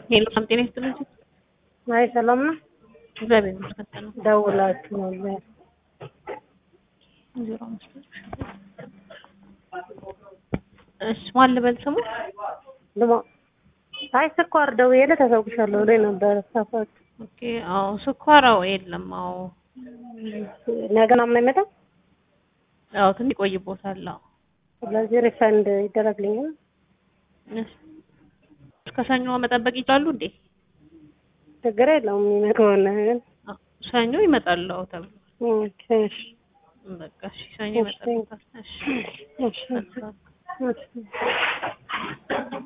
ሄሎ ሰላም ጤና ይስጥልኝ። አይ ሰላም ነው። እግዚአብሔር ይመስገን ነው። ደውላችሁ ነበር። ዜሮ አምስት እሺ ማን ልበል ስሙ? ልሞ አይ ስኳር ደውዬ ተሰውሻለሁ ብሎኝ ነበር። ሳፋት ኦኬ አዎ ስኳራው የለም። አዎ ነገ ምናምን አይመጣም። አዎ ትንሽ ይቆይቦታል። አዎ ስለዚህ ሪፈንድ ይደረግልኛል። እሺ እስከ ሰኞ መጠበቅ ይችላሉ እንዴ? ችግር የለውም የሚመጣውን ግን አዎ ሰኞ ይመጣል። አዎ ተብሎ ኦኬ እሺ በቃ እሺ ሰኞ እሺ። ይመጣል። እሺ እሺ መልካም እሺ